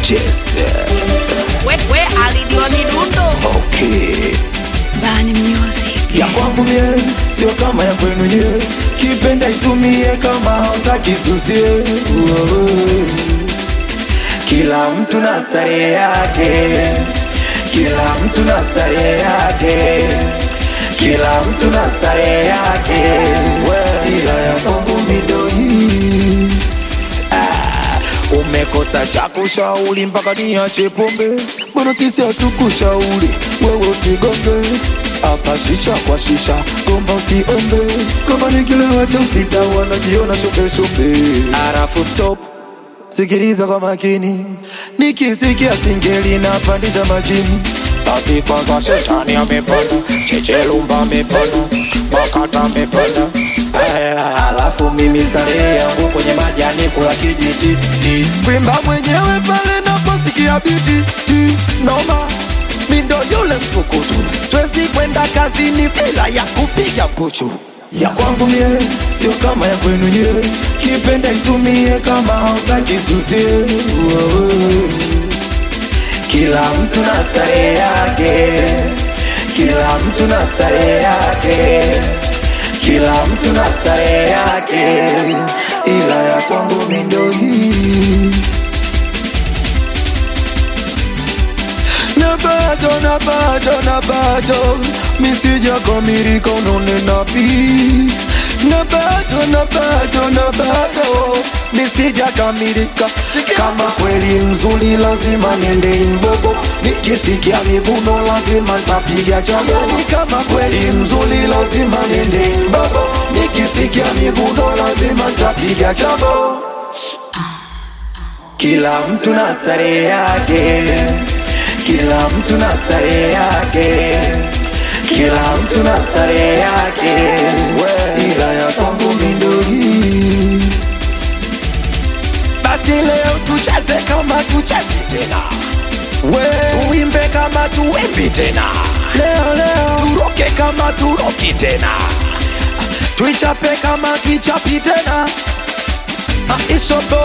Jesse. we, we alidiwa midundo Okay. Bani Music. ya kwangu mie sio kama ya kwenu nye kipenda itumie kama hautaki susie kila mtu na starehe yake kila mtu na starehe yake kila mtu na starehe yake ila ya kwangu midoi umekosa cha kushauri mpaka niache pombe mbona sisi hatukushauri wewe usigonge hapa shisha kwa shisha gomba usiombe kama nikilewa cha usita wanajiona shope shope arafu stop sikiliza kwa makini nikisikia singeli napandisha majini basi kwanza shetani amepanda chechelumba amepanda makata amepanda Aya, alafu mimi starehe yangu kwenye majani kula kijiti ti. kwimba mwenyewe pale naposikia biti ti. noma mindo yule mtukutu siwezi kwenda kazini bila ya kupiga kuchu ya kwangu mie sio kama ya kwenu nye kipenda itumie kama hautaki susie kila mtu na starehe yake kila mtu na starehe yake kila mtu na starehe yake ila ya kwangu mindo hii na bado na bado na bado misija kamilika unanena pi na bado na bado na bado misija kamilika kama kweli mzuri lazima nende imbogo nikisikia miguno lazima ntapiga chagoni kama kweli mzuri lazima nende imbogo nikisikia miguno lazima ntapiga chago kila mtu na starehe yake kila mtu na starehe yake kila mtu na starehe yake ila ya kwangu mindoi basi leo tucheze kama tuchezi tena we tuimbe kama tuimbi tena leo leo turoke kama turoki tena tuichape kama tuichapi tena aishobo